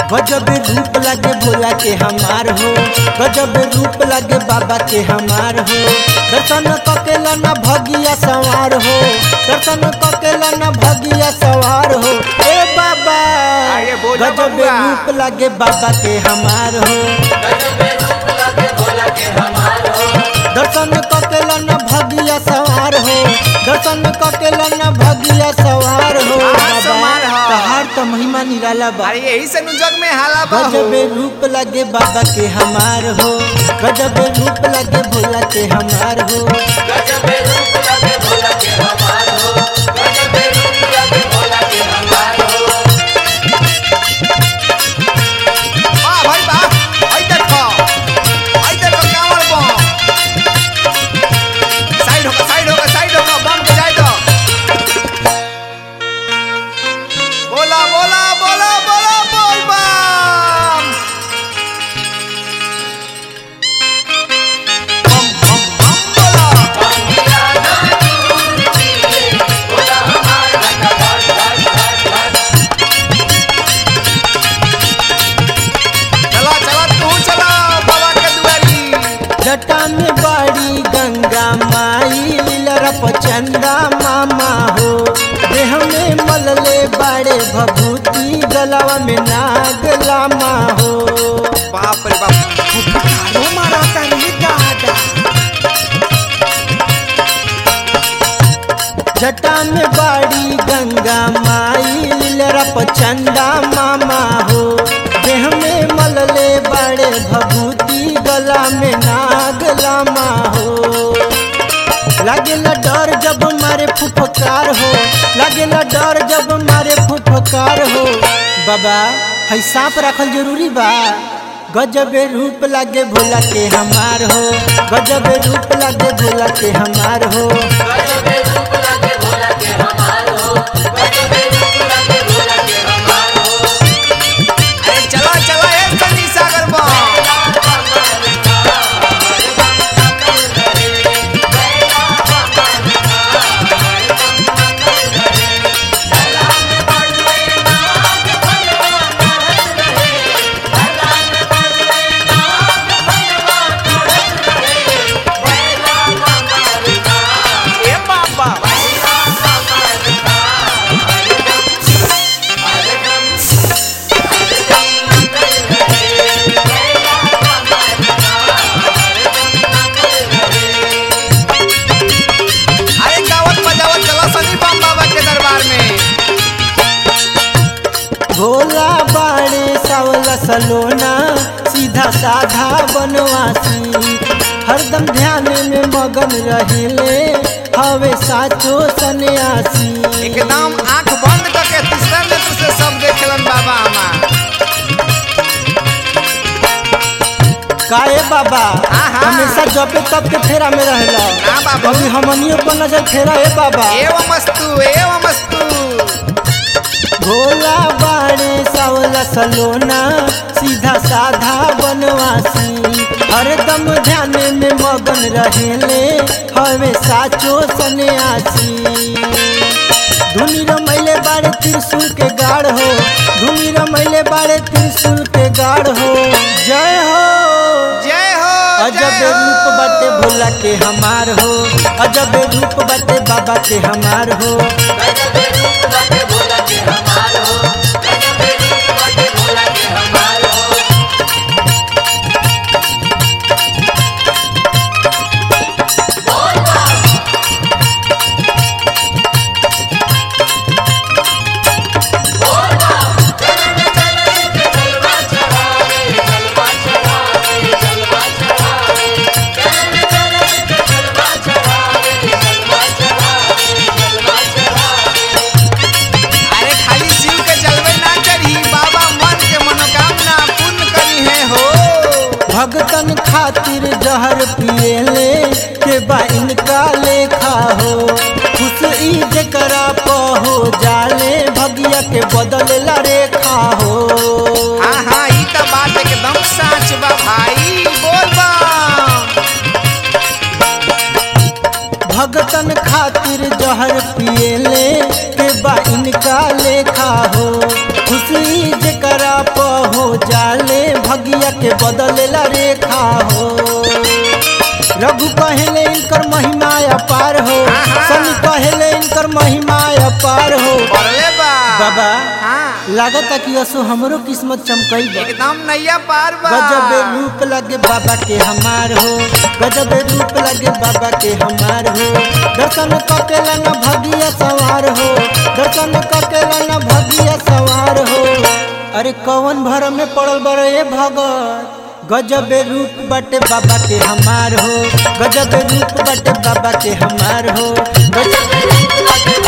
गजब रूप लगे भोला के हमार हो गजब रूप लगे बाबा के हमार हो दर्शन ककेला न भगिया सवार हो दर्शन ककेला न भगिया सवार हो ए बाबा आगे बोलो गजब बबुआ। रूप लगे बाबा के हमार हो दर्शन ककेला न भगिया सवार हो दर्शन ककेला न भगिया सवार हो हाँ, बाबा सवार हो। तहार तो महिमा निराला बा अरे यही से नु जग में हाला बा हो गजब रूप लगे बाबा के हमार हो गजब रूप लगे भोला के हमार हो वाह भाई वाह आई देखो आई देखो कांवर बम साइड होकर साइड होकर साइड होकर बम के जाए तो बोला बोला बोला बोला बोल बम बम बम बम बोला चला चला तू चला बाबा के दुआरी जटा में बाड़ी गंगा माई लीलरप चंदा मामा हो देह में मलले बाड़े भभूति गलवा में नाग लामा हो बाप रे बाप फुफकारो मारा तानी दादा जटा में बाड़ी गंगा माई लीलरप चंदा मामा हो देह में मलले बाड़े भभूति गला में नाग लामा हो लागेला डर जब मारे फुफकार हो लागेला डर जब मारे फुफकार हो बाबा है सांप रखल जरूरी बा गजबे रूप लागे भोला के हमार हो गजबे रूप लागे भोला के हमार हो अरे चला चला ए सनी सागर बम ए बाबा अरे गावत बजावत चला सनी बम बाबा के दरबार में भोला बाड़े सावला सलोना सीधा साधा बनवासी हरदम ध्यान में मगन रहेले हवे साचो सन्यासी एकदम आंख बंद करके तीसरा नेत्र से सब देखेलन बाबा हमार काए बाबा आहा। हमेशा जपे तब के फेरा में रहला ना बाबू। कभी हमनियों पर नजर फेरा ए बाबा एवं मस्तु एवं मस्तु भोला बाड़े सावला सलोना सीधा साधा बनवासी हरदम ध्यान में मगन रहेले हवे साचो सन्यासी धुनी रमैले बाड़े त्रिशूल के गाढ़ हो धुनी रमैले बाड़े त्रिशूल के गाढ़ हो जय हो जय हो अजब जय हो। रूप बाटे भोला के हमार हो अजब रूप बाटे बाबा के हमार हो अरे खाली शिव के जलवे ना चढ़ी बाबा मन के मनोकामना पूर्ण करी है हो भगतन खातिर जहर पिएले के बा इनका लेखा हो खुश ई जकरा प हो जाले भगिया के बदलेला रेखा हो हाँ हाँ ई तो बात एकदम सच बा भाई बोल बा भगतन खातिर जहर पिएले के बा इनका लेखा हो खुशी जकरा प हो भगिया के बदलेला रेखा हो रघु कहेले इनकर महिमा अपार हो आहा। सनी कहेले इनकर महिमा अपार हो पढ़ले बा बाबा हाँ लागता कि असो हमरो किस्मत चमकई बा एकदम नैया पार बा गजब रूप लगे बाबा के हमार हो गजब रूप लगे बाबा के हमार हो दर्शन ककेला न भगिया सवार हो दर्शन ककेला न भगिया सवार हो अरे कौन भर में पड़ल बड़े भगत गजब रूप बटे बाबा के हमार हो गजब रूप बटे बाबा के हमार हो गजब रूप बटे